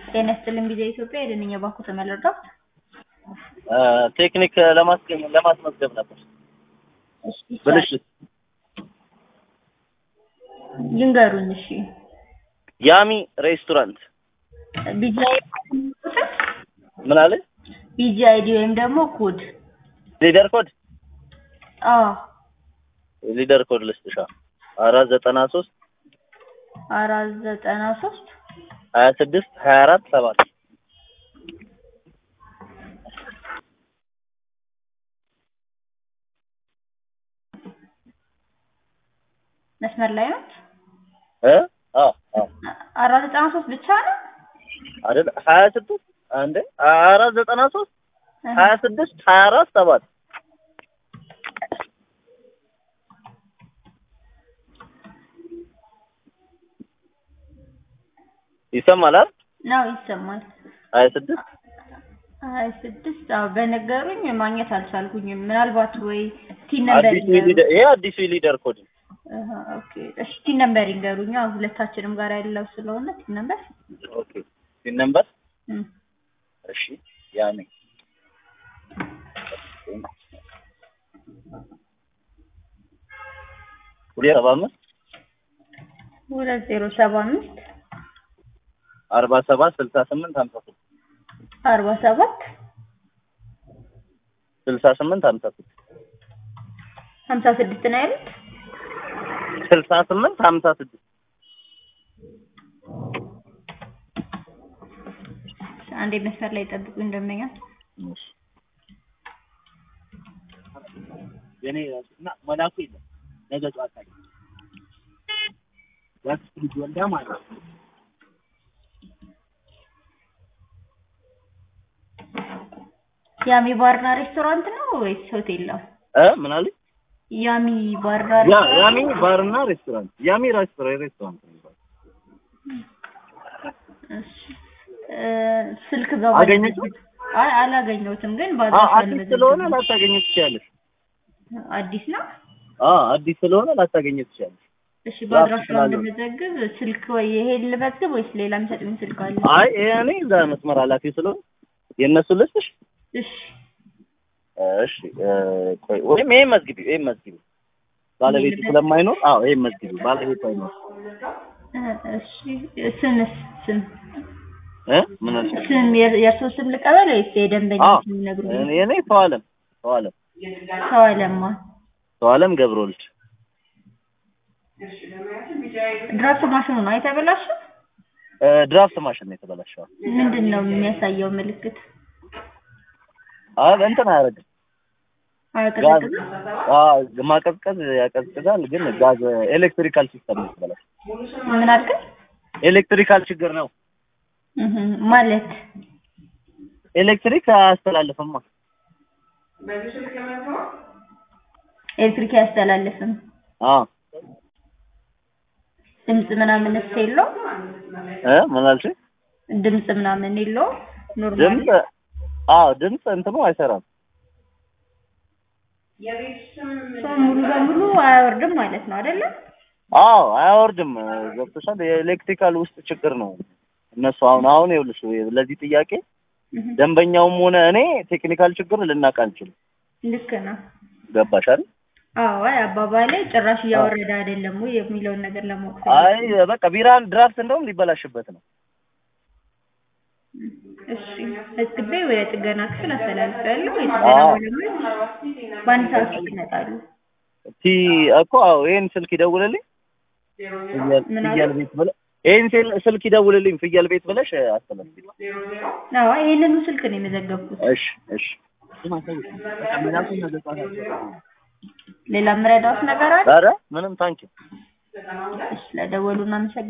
ጤና ይስጥልኝ ጊዜ ኢትዮጵያ የደንኛ ባንኩ ተመለርዳት ቴክኒክ ለማስገኝ ለማስመዝገብ ነበር። ብልሽት ይንገሩኝ። እሺ ያሚ ሬስቶራንት ቢጂአይ ምን አለ? ቢጂአይዲ ወይም ደግሞ ኮድ ሊደር ኮድ አዎ ሊደር ኮድ ልስጥሻ አራት ዘጠና ሶስት አራት ዘጠና ሶስት ሀያ ስድስት ሀያ አራት ሰባት መስመር ላይ ናት። እ አዎ አዎ አራት ዘጠና ሶስት ብቻ ነው አይደል ሀያ ስድስት አንዴ አራት ዘጠና ሶስት ሀያ ስድስት ሀያ አራት ሰባት ይሰማል አይደል? ነው ይሰማል። ሀያ ስድስት ሀያ ስድስት አዎ በነገሩኝ ማግኘት አልቻልኩኝም። ምናልባት ወይ ቲን ነምበር አዲሱ ሊደር ይሄ አዲሱ ሊደር ኮድ ነው። አሃ ኦኬ እሺ ቲን ነምበር ይንገሩኝ። አዎ ሁለታችንም ጋር ያለው ስለሆነ ቲን ነምበር ኦኬ ሲን ነምበር እም እሺ ያኔ ሁለት ሰባ አምስት ሁለት ዜሮ ሰባ አምስት አርባ ሰባት ስልሳ ስምንት ሀምሳ ስድስት አርባ ሰባት ስልሳ ስምንት ሀምሳ ስድስት ሀምሳ ስድስት ነው ያሉት። ስልሳ ስምንት ሀምሳ ስድስት አንዴ መስመር ላይ ጠብቁ እንደምኛ የኔ እና መላኩ የለም ነገ ጠዋት አለ ያክስት ልጅ ወልዳ ማለት ነው። ያሚ ባርና ሬስቶራንት ነው ወይስ ሆቴል ነው? እ ምን አለ ያሚ ባርና ያ ሬስቶራንት ያሚ ባርና ሬስቶራንት ያሚ ሬስቶራንት ሬስቶራንት ነው የሚባለው። እሺ እ ስልክ ገባ አገኘችው? አይ አላገኘሁትም፣ ግን አ ባዛሽ አዲስ ስለሆነ ላታገኘ ትችያለሽ። አዲስ ነው። አ አዲስ ስለሆነ ላታገኘ ትችያለሽ። እሺ በአድራሻው ስላለው። እንደመዘግብ ስልክ ወይ ይሄ ልመዝግብ ወይስ ሌላ የሚሰጡኝ ስልክ አለ? አይ እኔ እዛ መስመር ኃላፊ ስለሆነ የእነሱ ልስጥሽ። እሺ እሺ እ ቆይ ወይም ይሄን መዝግቢ ይሄን መዝግቢ ባለቤቱ ይሄን ስለማይኖር አዎ ይሄን መዝግቢ ባለቤቱ አይኖር እ እሺ ስምስ ስም እ ምን አልሽ? ስም የር- የእርሶ ስም ልቀበል ወይስ የደንበኛ አዎ ስም ይነግሩኝ? እኔ እኔ ሰዋለም ሰዋለም ሰው አለማ ሰዋለም ገብረወልድ ድራፍት ማሽኑ ነው የተበላሸው? እ ድራፍት ማሽን ነው የተበላሸው። ምንድን ነው የሚያሳየው ምልክት? አይ እንትን አያደርግም ጋዝ አያቀዘቅዝም? አዎ ማቀዝቀዝ ያቀዝቅዛል፣ ግን ጋዝ ኤሌክትሪካል ሲስተም ነው የተበላሸው። ምን አልከኝ? ኤሌክትሪካል ችግር ነው። እህ ማለት ኤሌክትሪክ አያስተላልፍማ። ኤሌክትሪክ አያስተላልፍም። አዎ ድምፅ ምናምንስ የለውም? እ ምን አልሽኝ? ድምፅ ምናምን የለውም? ኖርማል ድምፅ አዎ ድምፅ እንትኑ አይሰራም። ሰው ሙሉ በሙሉ አያወርድም ማለት ነው አይደለም? አዎ አያወርድም። ገብቶሻል? የኤሌክትሪካል ውስጥ ችግር ነው። እነሱ አሁን አሁን ይኸውልሽ ለዚህ ጥያቄ እህ ደንበኛውም ሆነ እኔ ቴክኒካል ችግር ልናቅ አንችልም። ልክ ነው። ገባሽ አይደል? አዎ አይ አባባሌ ጭራሽ እያወረደ አይደለም ወይ የሚለውን ነገር ለማወቅ አይ በቃ ቢራን ድራፍት እንደውም ሊበላሽበት ነው። እሺ መዝግቤ ወደ ጥገና ክፍል አስተላልፋለሁ። የጥገና አዎ። ባለሙያዎች በአንድ ሰዓት ውስጥ ይመጣሉ። ቲ እኮ አዎ ይሄን ስልክ ይደውልልኝ ፍየል ምን አለ? ፍየል ቤት ብለህ ይሄን ስል- ስልክ ይደውልልኝ ፍየል ቤት ብለሽ አስተላልፊ። አዎ ይሄንኑ ስልክ ነው የመዘገብኩት። እሺ እሺ ሌላ የምረዳዎት ነገር አለ? ኧረ ምንም ታንኪ እሺ ለደወሉ እናመሰግናለን።